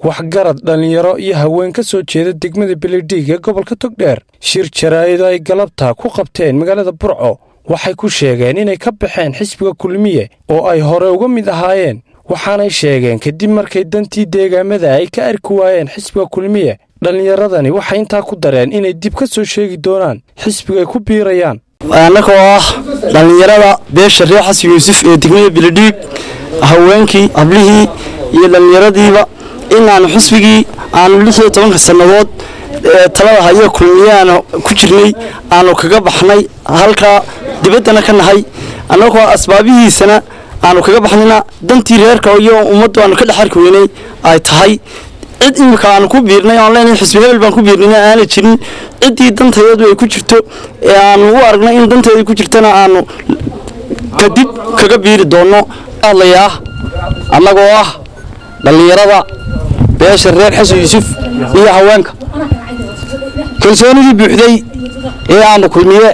waxgarad dhallinyaro iyo haween ka soo jeeda degmada beledhiig ee gobolka togdheer shir jaraa'id ay galabta ku qabteen magaalada burco waxay ku sheegeen inay ka baxeen xisbiga kulmiye oo ay hore uga mid ahaayeen waxaanay sheegeen kadib markay dantii deegaamada ay ka arki waayeen xisbiga kulmiye dhallinyaradani waxay intaa ku dareen inay dib ka soo sheegi doonaan xisbigay ku biirayaan annagoo ah dhallinyarada beesha reer xasan yuusuf ee degmada beledhiig haweenkii hablihii iyo dhallinyaradiiba inaanu xisbigii aanu lix iyo tobanka sannadood ee talada haya kulmiye aanu ku jirnay aanu kaga baxnay halkaa dibaddana ka nahay annagoo asbaabihiisana aanu kaga baxnayna dantii reerka iyo ummaddu aanu ka dhex arki weynay ay tahay cid imika aanu ku biirnay oon leenahay xisbi hebel baan ku biirnayna aana jirin ciddii dantayeedu ay ku jirto ee aanu u aragnay in danteeda ku jirtana aanu kadib kaga biiri doonno hadlayaa annagoo ah dhallinyarada beesha reer xasan yuusuf iyo haweenka kalsoonidii buuxday ee aanu kulmiye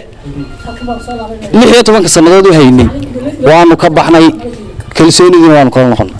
lix iyo tobanka sannadood u haynay waanu ka baxnay kalsoonidiina waanu kala noqonnay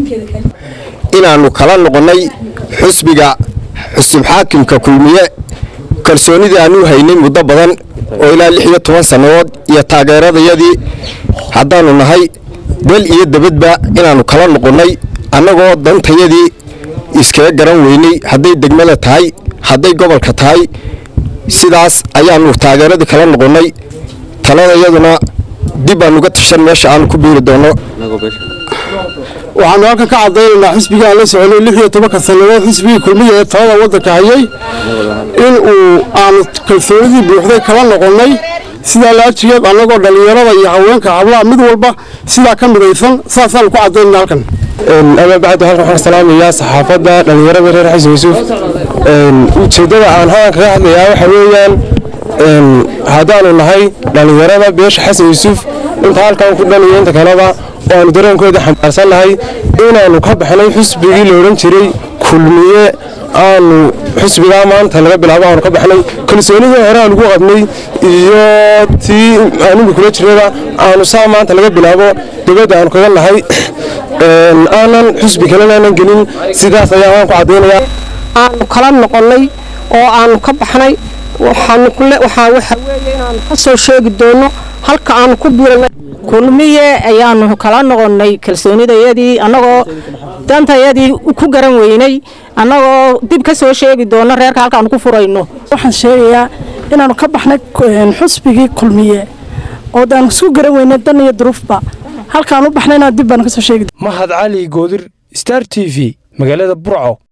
inaannu kala noqonnay xusbiga xusub xaakimka kulmiye kalsoonidii aanu haynay muddo badan oo ilaa lix iyo toban sannadood iyo taageeradayadii haddaannu nahay dal iyo debadba inaannu kala noqonnay annagoo dantayadii iskaga garan weynay hadday degmada tahay hadday gobolka tahay sidaas ayaannu taageeradii kala noqonnay taladayaduna dib aanuga tashan meesha aanu ku biiri doonno waxaanu halkan ka cadaynaynaa xisbigii aan la soconay lix iyo tobanka sannadood xisbigii kulmiya ee talada waddanka hayay in uu aanu kalsoonidii buuxday kala noqonnay sidaa laajigeed annagoo dhallinyarada iyo haweenka hablaha mid walba sidaa ka midaysan saasaanu ku cadaynana halkan ama bacdu halkan waxaan salaamayaa saxaafadda dhallinyarada reer xasan yuusuf ujeeddada aan halkan kaga hadlayaa waxa weeyaan haddaanu nahay dhallinyarada beesha xasan yuusuf inta halkan ku dhan iyo inta kaleba oo aanu dareenkooda xambaarsan nahay inaannu ka baxnay xusbigii la odhan jiray kulmiye aanu xusbigaa maanta laga bilaabo aanu ka baxnay kalsoonidii hore aan ugu qabnay iyo tii aanimi kula jirnaba aanu saa maanta laga bilaabo dibadda aanu kaga nahay aanan xusbi kalena aanan gelin sidaas ayaa waan ku caddaynaya aanu kala noqonnay oo aanu ka baxnay waxaa waxa weeye inaanu ka soo sheegi doono halka aanu ku biirnay kulmiye ayaanu kala noqonnay kalsoonidayadii annagoo dantayadii ku garan weynay annagoo dib ka soo sheegi doono reerka halkaanu ku furayno waxaan sheegayaa inaanu ka baxnay xusbigii kulmiye oo daanu isku garan weynay dan iyo duruufba halkaanu baxnayna dib baanu ka soo sheegi mahad cali goodir star t v magaalada burco